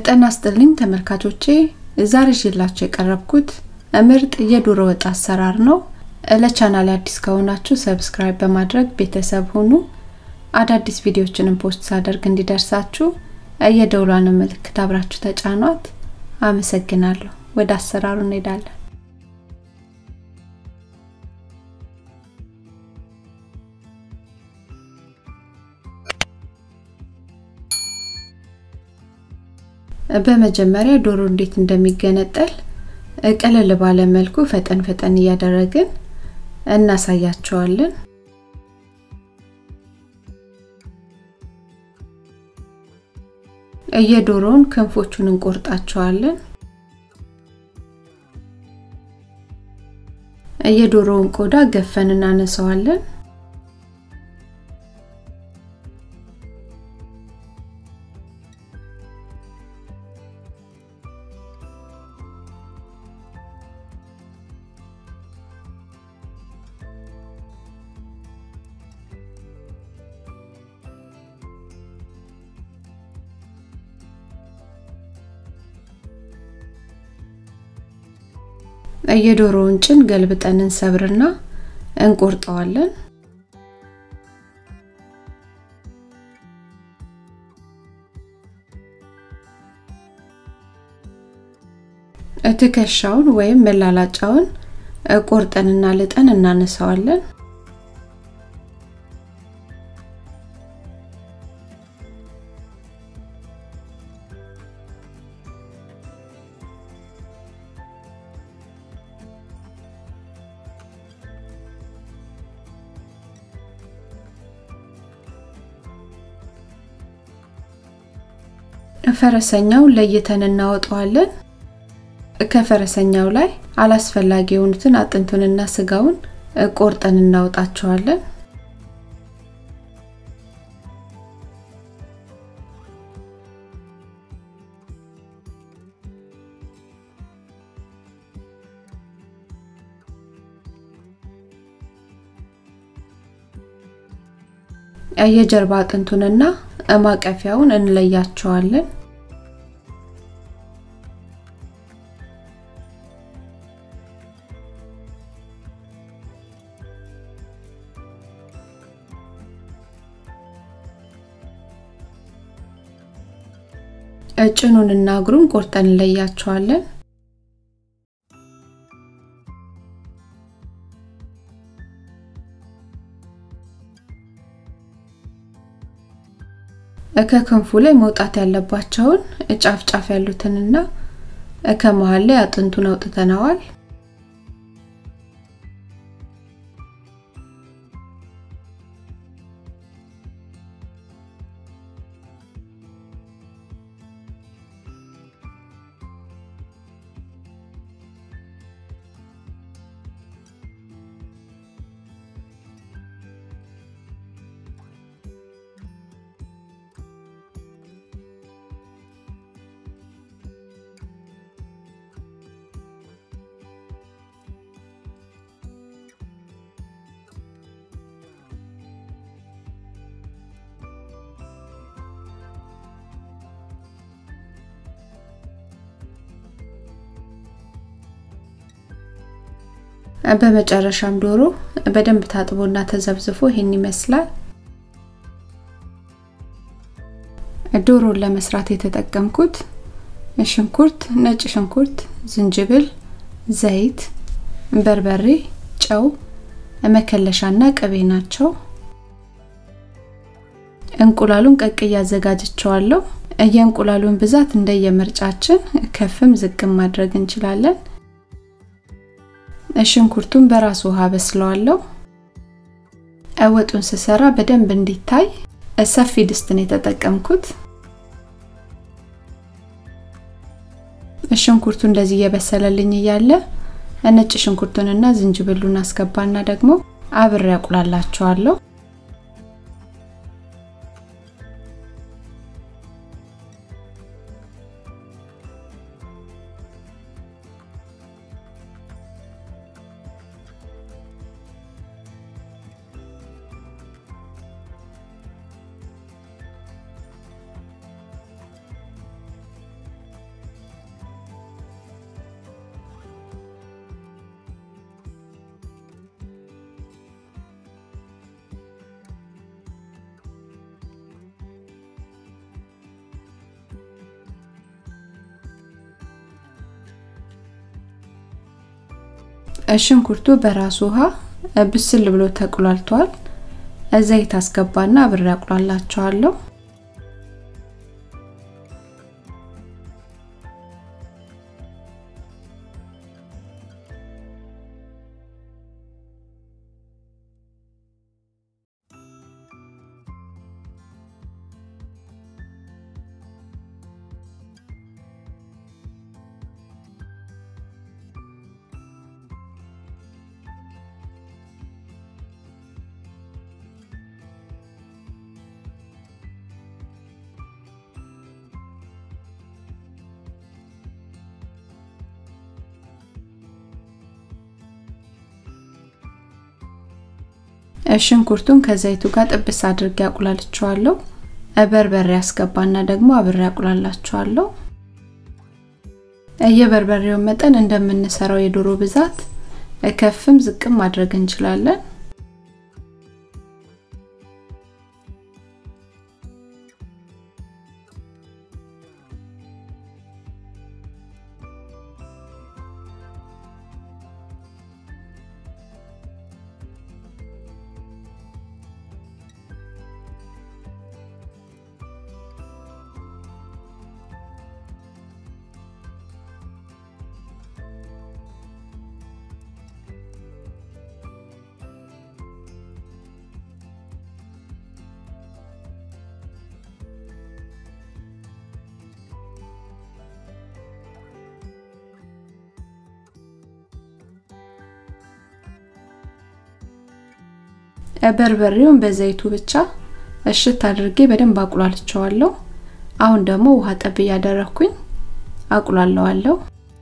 ጤና ይስጥልኝ ተመልካቾቼ ዛሬ ይዤላችሁ የቀረብኩት ምርጥ የዶሮ ወጥ አሰራር ነው። ለቻናል አዲስ ከሆናችሁ ሰብስክራይብ በማድረግ ቤተሰብ ሁኑ። አዳዲስ ቪዲዮዎችንም ፖስት ሳደርግ እንዲደርሳችሁ የደውሏን ምልክት አብራችሁ ተጫኗት። አመሰግናለሁ። ወደ አሰራሩ እንሄዳለን። በመጀመሪያ ዶሮ እንዴት እንደሚገነጠል ቀለል ባለ መልኩ ፈጠን ፈጠን እያደረግን እናሳያቸዋለን። የዶሮውን ክንፎቹን እንቆርጣቸዋለን። የዶሮውን ቆዳ ገፈን እናነሳዋለን። የዶሮውን ጭን ገልብጠን እንሰብርና እንቆርጠዋለን። ትከሻውን ወይም መላላጫውን ቆርጠንና ልጠን እናነሳዋለን። ፈረሰኛው ለይተን እናወጣዋለን። ከፈረሰኛው ላይ አላስፈላጊ የሆኑትን አጥንቱንና ስጋውን ቆርጠን እናወጣቸዋለን። የጀርባ አጥንቱንና ማቀፊያውን እንለያቸዋለን። ጭኑንና እግሩን ቆርጠን እንለያቸዋለን። ከክንፉ ላይ መውጣት ያለባቸውን ጫፍ ጫፍ ያሉትንና ከመሃል ላይ አጥንቱን አውጥተነዋል። በመጨረሻም ዶሮ በደንብ ታጥቦና ተዘብዝፎ ይሄን ይመስላል። ዶሮን ለመስራት የተጠቀምኩት ሽንኩርት፣ ነጭ ሽንኩርት፣ ዝንጅብል፣ ዘይት፣ በርበሬ፣ ጨው፣ መከለሻና ቅቤ ናቸው። እንቁላሉን ቀቅዬ አዘጋጅቸዋለሁ። የእንቁላሉን ብዛት እንደየምርጫችን ከፍም ዝቅም ማድረግ እንችላለን። ሽንኩርቱን በራሱ ውሃ በስለዋለሁ። ወጡን ስሰራ በደንብ እንዲታይ ሰፊ ድስት ነው የተጠቀምኩት። ሽንኩርቱ እንደዚህ እየበሰለልኝ እያለ ነጭ ሽንኩርቱንና ዝንጅብሉን አስገባና ደግሞ አብሬ አቁላላቸዋለሁ። ሽንኩርቱ በራሱ ውሃ ብስል ብሎ ተቁላልቷል። ዘይት አስገባና አብሬ አቁላላቸዋለሁ። ሽንኩርቱን ከዘይቱ ጋር ጥብስ አድርጌ አቁላልቸዋለሁ። በርበሬ አስገባና ደግሞ አብሬ አቁላላቸዋለሁ። የበርበሬውን መጠን እንደምንሰራው የዶሮ ብዛት ከፍም ዝቅም ማድረግ እንችላለን። በርበሬውን በዘይቱ ብቻ እሽት አድርጌ በደንብ አቁላልቸዋለሁ። አሁን ደግሞ ውሃ ጠብ እያደረኩኝ አቁላለዋለሁ።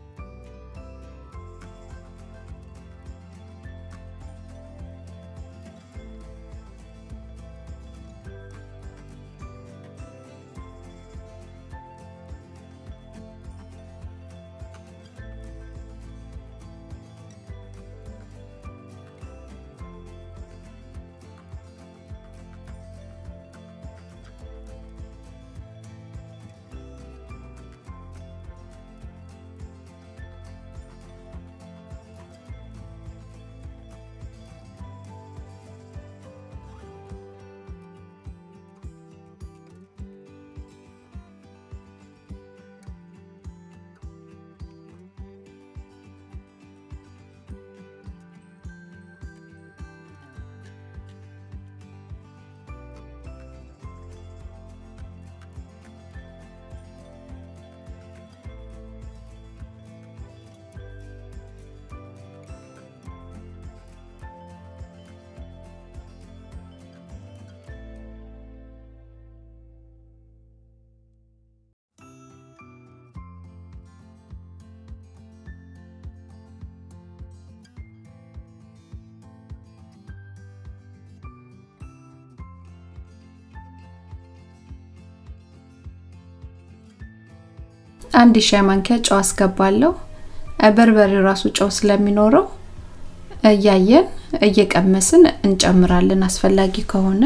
አንድ ሻይ ማንኪያ ጨው አስገባለሁ። በርበሬው ራሱ ጨው ስለሚኖረው እያየን እየቀመስን እንጨምራለን አስፈላጊ ከሆነ።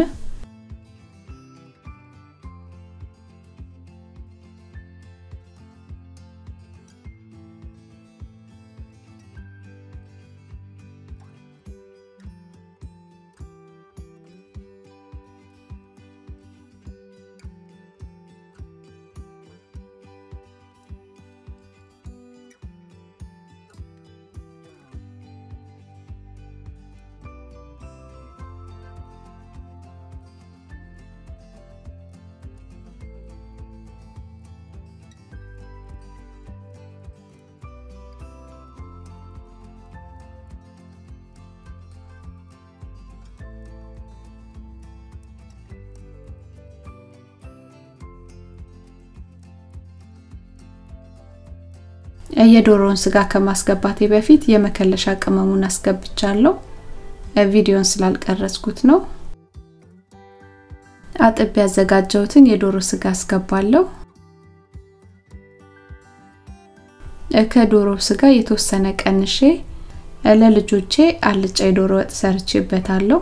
የዶሮውን ስጋ ከማስገባቴ በፊት የመከለሻ ቅመሙን አስገብቻለሁ። ቪዲዮን ስላልቀረጽኩት ነው። አጥቤ ያዘጋጀሁትን የዶሮ ስጋ አስገባለሁ። ከዶሮ ስጋ የተወሰነ ቀንሼ ለልጆቼ አልጫ የዶሮ ወጥ ሰርቼበታለሁ።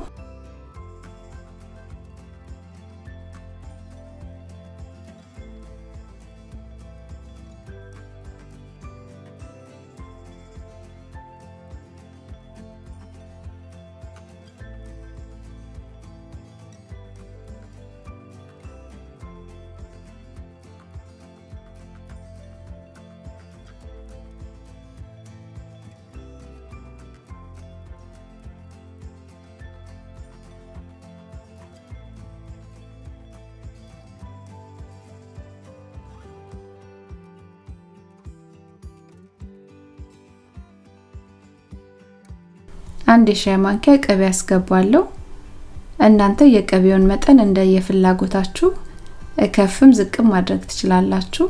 አንድ የሻይ ማንኪያ ቅቤ ያስገባለሁ። እናንተ የቅቤውን መጠን እንደ የፍላጎታችሁ ከፍም ዝቅም ማድረግ ትችላላችሁ።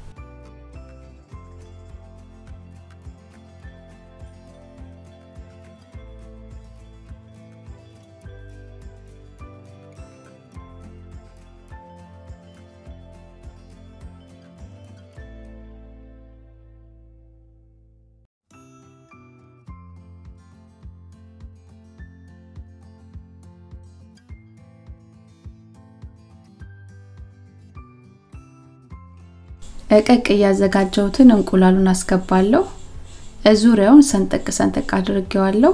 እቀቅ እያዘጋጀሁትን እንቁላሉን አስገባለሁ። ዙሪያውን ሰንጠቅ ሰንጠቅ አድርጌዋለሁ።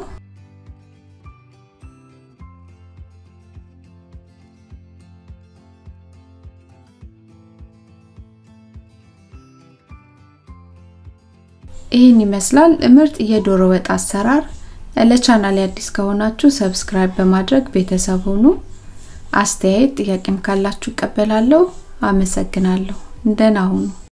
ይህን ይመስላል ምርጥ የዶሮ ወጥ አሰራር። ለቻናል አዲስ ከሆናችሁ ሰብስክራይብ በማድረግ ቤተሰብ ሁኑ። አስተያየት ጥያቄም ካላችሁ እቀበላለሁ። አመሰግናለሁ። ደህና ሁኑ።